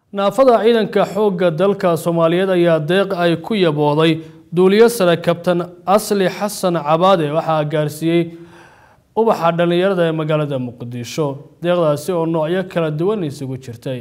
naafada ciidanka xoogga dalka soomaaliyeed ayaa deeq ay ku yabooday duuliyo sare kabtan asli xasan cabaade waxaa gaarsiiyey ubaxa dhallinyarada ee magaalada muqdisho deeqdaasi oo noocyo kala duwan isugu jirtay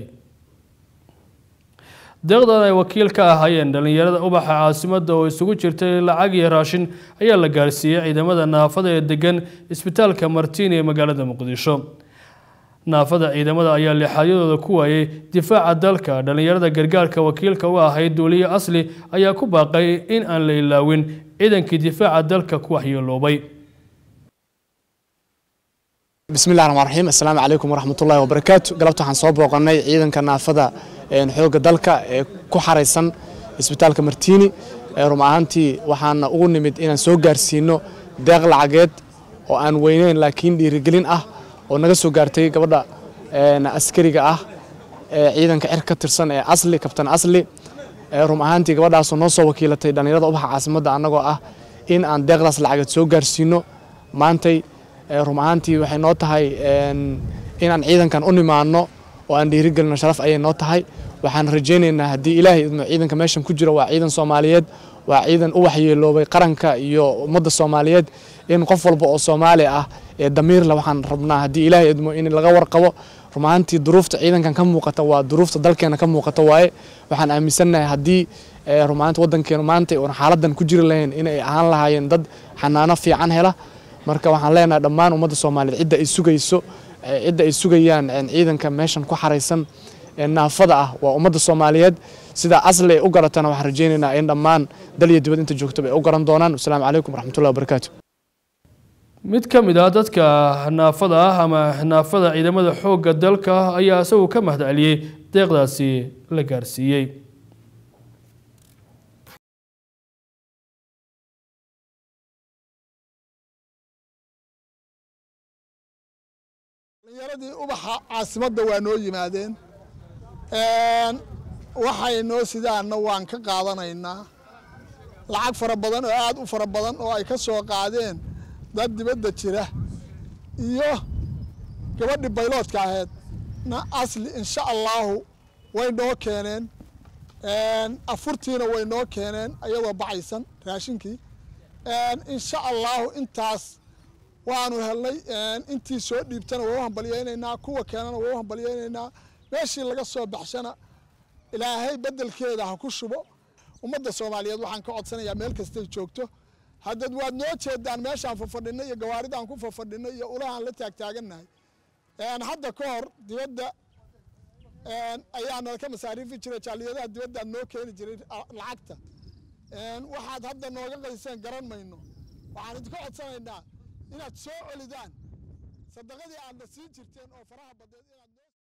deeqdan ay wakiil ka ahaayeen dhallinyarada ubaxa caasimadda oo isugu jirtay lacag iyo raashin ayaa la gaarsiiyey ciidamada naafada ee degan isbitaalka martiini ee magaalada muqdisho naafada ciidamada ayaa lixaadyadooda ku waayey difaaca dalka dhallinyarada gargaarka wakiilka u ahayd duuliye asli ayaa ku baaqay in aan la ilaawin ciidankii difaaca dalka ku waxyeeloobay bismillahi raxmaan raxiim assalaamu calaykum waraxmatullahi wabarakaatu galabta waxaan soo booqannay ciidanka naafada xoogga dalka ee ku xaraysan isbitaalka martiini rum ahaantii waxaana ugu nimid inaan soo gaarsiino deeq lacageed oo aan weyneyn laakiin dhiirigelin ah oo naga soo gaartay gabadha askariga ah ee ciidanka cir ka tirsan ee asli kabtan asli rum ahaantii gabadhaasoo noo soo wakiilatay dhallinyarada ubaxa caasimadda annagoo ah in aan deeqdaas lacageed soo gaarsiino maantay rum ahaantii waxay noo tahay inaan ciidankan u nimaano oo aan dhiirigelino sharaf ayay noo tahay waxaan rajaynaynaa haddii ilaahay idmo ciidanka meeshan ku jira waa ciidan soomaaliyeed waa ciidan u waxyeeloobay qaranka iyo ummadda soomaaliyeed in qof walba oo soomaali ah ee damiirle waxaan rabnaa haddii ilaahay idmo in laga warqabo rum ahaantii duruufta ciidankan ka muuqata waa duruufta dalkeena ka muuqata waaye waxaan aaminsannahay haddii rum ahaanti waddankeenu maanta oon xaaladan ku jiri lahayn inay ahaan lahaayeen dad xanaano fiican hela marka waxaan leenahay dhammaan ummadda soomaaliyeed cidda ay sugayso cidda ay sugayaan ciidanka meeshan ku xaraysan naafada ah waa ummadda soomaaliyeed sidaa asli ay u garatana waxaan rajaynaynaa in dhammaan dal iyo dibad inta joogtaba ay u garan doonaan wasalaamu calaykum waraxmatullahi wabarakaatu mid ka mid ah dadka naafada ah ama naafada ciidamada xoogga dalka ayaa isagu ka mahadceliyey deeqdaasi la gaarsiiyey dhallinyaradii ubaxa caasimadda waa noo yimaadeen waxay noo sidaanna waan ka qaadanaynaa lacag fara badan oo aad u fara badan oo ay ka soo qaadeen dad dibadda jira iyo gabadhii bayloodka ahayd na asli insha allaahu way noo keeneen afurtiina way noo keeneen ayadoo bacaysan raashinkii insha allaahu intaas waanu helnay intii soo dhiibtana waa u hambalyaynaynaa kuwa keenana waa u hambalyaynaynaa meeshii laga soo baxshana ilaahay beddelkeeda ha ku shubo ummadda soomaaliyeed waxaan ka codsanayaa meel kastay joogto haddad waad noo jeedaan meeshaan fafadhinay iyo gawaaridaan ku fafadhinay iyo ulahaan la taagtaagannahay hadda ka hor dibadda ayaa nalka masaariifi jiray jaaliyadaha dibaddaad noo keeni jiray lacagta waxaad hadda nooga qayseen garan mayno waxaan idinka codsanaynaa inaad soo celidaan sadaqadii aadna siin jirteen oo faraha badeed inaad